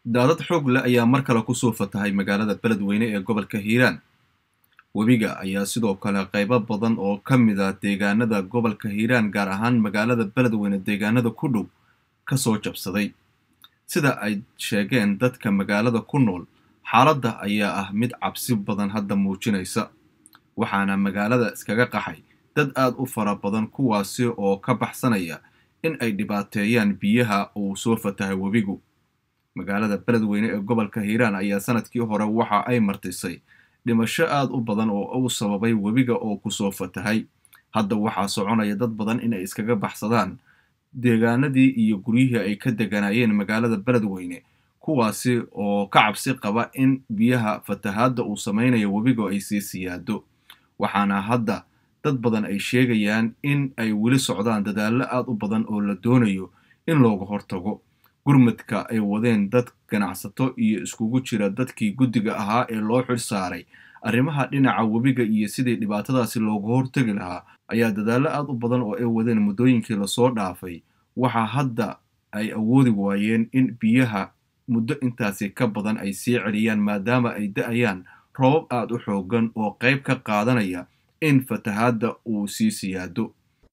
daadad xoog leh ayaa mar kale kusoo fatahay magaalada beledweyne ee gobolka hiiraan webiga ayaa sidoo kale qaybo badan oo ka mid a deegaanada gobolka hiiraan gaar ahaan magaalada beledweyne deegaanada ku dhow kasoo jabsaday sida ay sheegeen dadka magaalada ku nool xaaladda ayaa ah mid cabsi badan hadda muujinaysa waxaana magaalada iskaga qaxay dad aad u fara badan kuwaasi oo ka baxsanaya in ay dhibaateeyaan biyaha uu soo fatahay webigu magaalada beledweyne ee gobolka hiiraan ayaa sanadkii hore waxa ay martisay dhimasho aad u badan oo uu sababay webiga oo kusoo fatahay hadda waxaa soconaya dad badan inay iskaga baxsadaan deegaanadii iyo guryihii ay ka deganayeen magaalada beledweyne kuwaasi oo ka cabsi qaba in biyaha fatahaadda uu samaynayo webiga ay sii siyaado waxaana hadda dad badan ay sheegayaan in ay weli socdaan dadaallo aad u badan oo la doonayo in looga hortago gurmadka ay wadeen dad ganacsato iyo iskugu jira dadkii guddiga ahaa ee loo xil saaray arrimaha dhinaca webiga iyo sidii dhibaatadaasi looga hortegi lahaa ayaa dadaallo aad u badan oo ay wadeen muddooyinkii lasoo dhaafay waxaa hadda ay awoodi waayeen in biyaha muddo intaasi ka badan ay sii celiyaan maadaama ay da-ayaan roobab aad u xoogan oo qayb ka qaadanaya in fatahaadda uu sii siyaado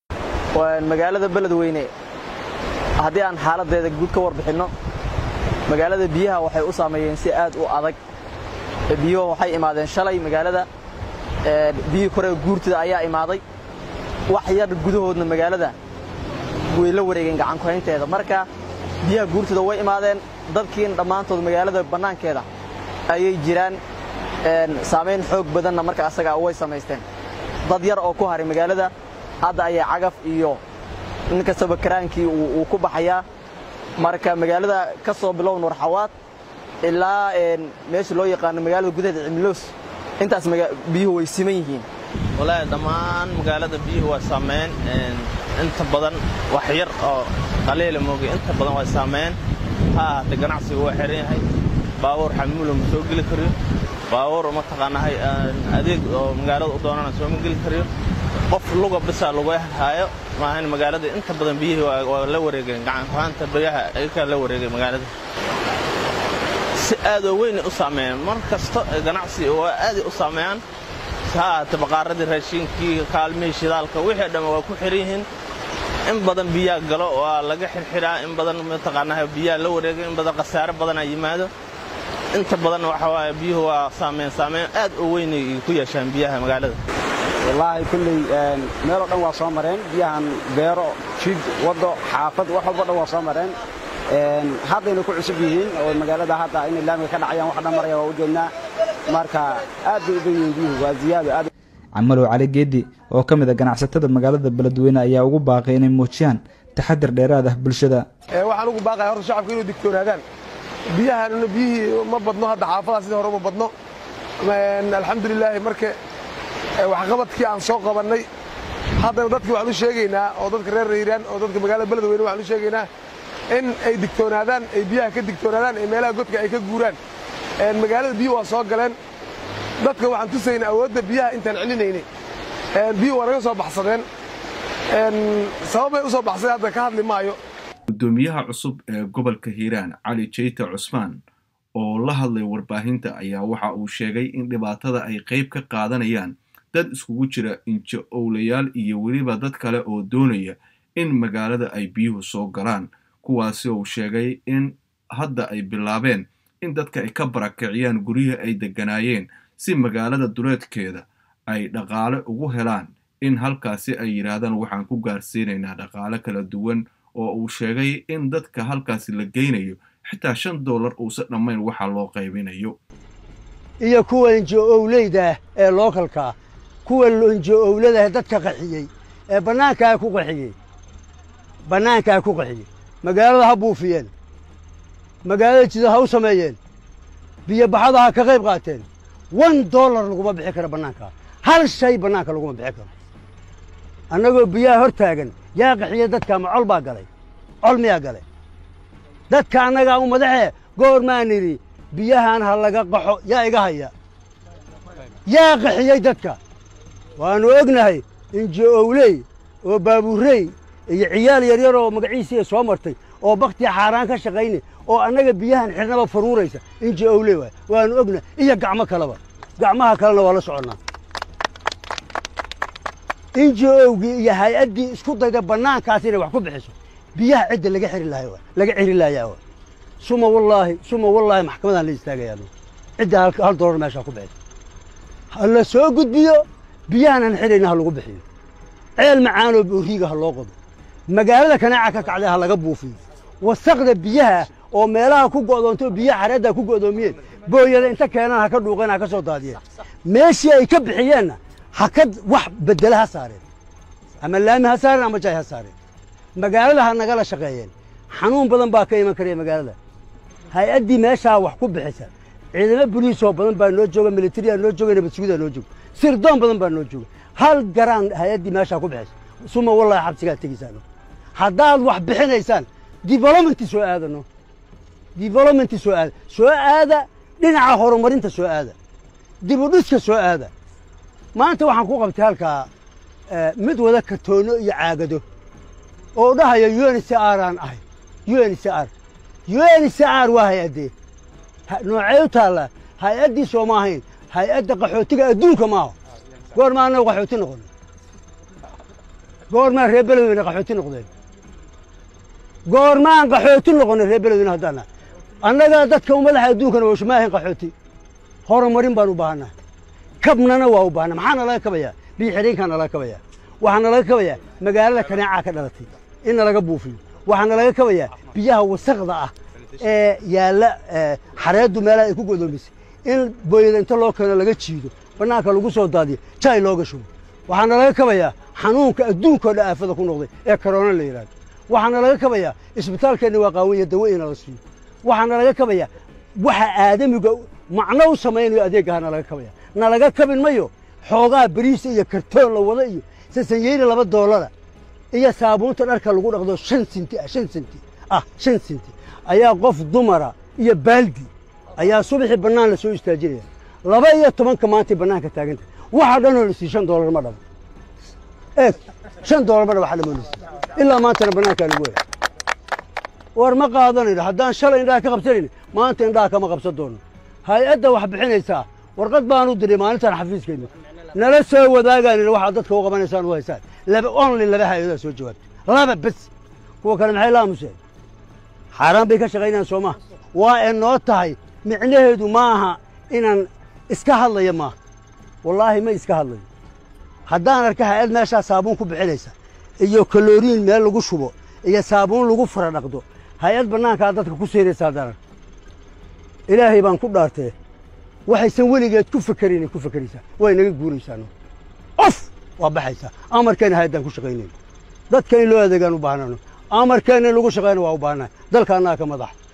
magaalada beledweyne haddii aan xaaladdeeda guud ka warbixinno magaalada biyaha waxay u saameeyeen si aad u adag biyuhu waxay imaadeen shalay magaalada biyihii kore guurtida ayaa imaaday wax yar gudahoodna magaalada way la wareegeen gacankuhaynteeda marka biyaha guurtida way imaadeen dadkiina dhammaantood magaalada bannaankeeda ayay jiraan saamayn xoog badanna marka asagaa way samaysteen dad yar oo ku haray magaalada hadda ayaa cagaf iyo nin kastaba karaankii uu ku baxayaa marka magaalada ka soo bilow nuurxawaad ilaa meesha loo yaqaano magaalada gudaheeda cimiloos intaas biyuhu way siman yihiin walaahi dhammaan magaalada biyuhu waa saameyn inta badan wax yar oo qaliila moogay inta badan waa saameyn ha ahaatee ganacsigu waa xiran yahay baabuur xamuula ma soo geli kariyo baabuur mataqaanahay adeeg oo magaalada u doonana sooma geli kariyo qof luga bisaa lagu haayo maahan magaalada inta badan biyihii waa la wareegeen gacankuhaanta biyaha ayakaa la wareegay magaalada si aadoo weynay u saameeyaan mar kasta ganacsi waa aaday u saameeyaan ha ahaatee baqaaradii raashiinkii kaalmihii shidaalka wixii dhamma waa ku xiran yihiin in badan biyaa galo waa laga xirxiraa in badan mataqaanaha biyaa la wareegay in badan khasaare badanaa yimaado inta badan waxa waaye biyuhu waa saameyn saameyn aad u weynay ku yeeshaan biyaha magaalada wallaahi kulley meeloo dhan waa soo mareen biyahan beero jid waddo xaafad wax walbo dhan waa soo mareen haddayna ku cusub yihiin oo magaalada hadda inay laamiga ka dhacayaan wax dhan maraya waa u jeednaa marka aad bay u dan yihiin biyuhu waa ziyaado aad camalow cali geedi oo ka mid a ganacsatada magaalada beledweyne ayaa ugu baaqay inay muujiyaan taxadir dheeraad ah bulshada waxaan ugu baaqaya horta shacabka inuu digtoonaadaan biyahanna biyihii ma badno hadda xaafadaha sidii hore ma badno alxamdulilaahi marka waxqabadkii aan soo qabannay haddana dadkii waxaan u sheegaynaa oo dadka reer hiiraan oo dadka magaalada beledweyne waxaan u sheegaynaa in ay digtoonaadaan ay biyaha ka digtoonaadaan ay meelaha godka ay ka guuraan magaalada biyuhu waa soo galeen dadka waxaan tusaynaa awoodda biyaha intaan celinaynay biyuhu waa naga soo baxsadeen sababbay u soo baxsadeen hadda ka hadli maayo guddoomiyaha cusub ee gobolka hiiraan cali jeyte cusmaan oo la hadlay warbaahinta ayaa waxa uu sheegay in dhibaatada ay qayb ka qaadanayaan dad iskugu jira injo owlayaal iyo weliba dad kale oo doonaya in magaalada ay biyuhu soo galaan kuwaasi uu sheegay in hadda ay bilaabeen in dadka ay ka barakiciyaan guryihii ay degganaayeen si magaalada duleedkeeda ay dhaqaale ugu helaan in halkaasi ay yidhaahdaan waxaan ku gaarsiinaynaa dhaqaale kala duwan oo uu sheegay in dadka halkaasi la geynayo xitaa shan doolar uusan dhammayn waxa loo qaybinayo iyo kuwa injo-owleydaah ee lookalkaa kuwa injo-owladaah dadka qaxiyey ee bannaankaa ku qaxiyey bannaankaa ku qaxiyey magaalada ha buufiyeen magaalada jida ha u sameeyeen biyobaxada ha ka qayb qaateen wan dollar laguma bixi karo bannaankaa hal shay bannaanka laguma bixi karo annagoo biyaha hor taagan yaa qaxiya dadkaa ma col baa galay col miyaa galay dadka annagaa u madaxee goor maan idhi biyahan ha laga qaxo yaa iga haya yaa qaxiyey dadka waannu ognahay injo-owley oo baabuurrey iyo ciyaal yaryar oo magaciisiiya soo martay oo baktiya xaaraan ka shaqayni oo annaga biyahan xidhnaba faruuraysa inji owle waay waanu ogna iyo gacmo kaleba gacmaha kalena waa la soconnaa inji owgii iyo hay-addii isku dayda bannaankaas inay wax ku bixiso biyaha cidda laga xiri lahay waay laga xiri laayaa waay suma wallaahi suma wallaahi maxkamadaan la istaagayaa cidda hal hal doolar meeshaa ku bixiso ha la soo gudbiyo biyahan aan xidhayna ha lagu bixiyo ceel macaanoo booriiga ha loo qodo magaalada kanaaca ka kacday ha laga buufiyo wasaqda biyaha oo meelaha ku go'doonto biyaha xareedda ku go'doomiyeen booyada inta keenaan ha ka dhuuqeen ha ka soo daadiyeen meeshii ay ka bixiyeenna ha ka wax bedela ha saareen ama laami ha saareen ama jaay ha saareen magaalada ha nagala shaqeeyeen xanuun badan baa ka iman karaya magaalada hay-addii meeshaa wax ku bixisa ciidamo boliisoo badan baa noo jooga militariyaa noo jooga nabad sugidaa noo jooga sirdoon badan baa noo jooga hal garaan hay-addii meeshaa ku bixisa suma wallahi xabsigaad tegaysaan haddaad wax bixinaysaan developmenti soo aadano developmenti soo aada soo aada dhinaca horumarinta soo aada dibudhiska soo aada maanta waxaan ku qabtay halkaa mid wada kartoono iyo caagado oo dhahaya uncr aan ahay uncr uncr waa hay-addee noocee u taallaa hay-addii soo ma ahayn hay-adda qaxootiga adduunka maaha goormaa annagu qaxooti noqon goormaa reer beledweyne qaxooti noqdeen goormaan qaxooti noqonay reer beledweyne haddaana annaga dadka ummadaha adduunkana wosho ma ahayn qaxooti horumarin baan u baahannaha kabnana waa u baahana maxaa nalaga kabayaa biyo xidhiinkaa nalaga kabayaa waxaa nalaga kabayaa magaalada kaneecaa ka dhalatay in nalaga buufiyo waxaa nalaga kabayaa biyaha wasaqda ah ee yaalla xareeddu meelaha ay ku godoomisay in booyada inta loo keeno laga jiido bannaanka lagu soo daadiyo jay looga shubo waxaa nalaga kabayaa xanuunka adduunkao dhan aafada ku noqday ee karoona la yidhahdo waxaa nalaga kabayaa isbitaalkeenna waa qaawanya dawo ina la siiyo waxaa nalaga kabayaa waxa aadamiga macno u samaynayo adeeggaha nalaga kabaya nalaga kabin mayo xoogaa beriisa iyo kartoon la wada iyo sasanyeyna laba doolara iyo saabuunta dharka lagu dhaqdo shan sinti ah shan sinti ah shan sinti ayaa qof dumara iyo baaldi ayaa subaxii bannaan la soo istaajinaya laba iyo tobanka maantay bannaanka taaganta waxa dhanoo la siiy shan doolar ma dhabo eeg shan doolar ma dhabo waxa dhamoo la siiy ilaa maantana bannaankaa lagu hela war ma qaadanayno haddaan shalay indhaha ka qabsanayno maanta indhaha kama qabsan doono hay-adda wax bixinaysaa warqad baanu diray maalintan xafiiskeenna nala soo wadaagaanina waxaad dadka u qabanaysaan u haysaan laba only laba hay-adaa soo jawaabtay laba bes kuwa kale maxay la aamuseen xaaraan bay ka shaqaynayaan soo maha waa ee noo tahay micnaheedu ma aha inaan iska hadlaya maaha wallaahi ma iska hadlayo haddaan arka hay-ad meeshaa saabuun ku bixinaysa iyo kaloriin meel lagu shubo iyo saabuun lagu fara dhaqdo hay-ad bannaankaa dadka ku seyraysa haddaan arka ilaahay baan ku dhaartee waxaysan weligeed ku fakerinay ku fakeraysaa way naga guuraysaano of waa baxaysaa amarkeenna hay-addaan ku shaqaynayno dadka in loo adeegaan u baahnano amarkeenna in lagu shaqayna waa u baahnahay dalka annaga ka madaxa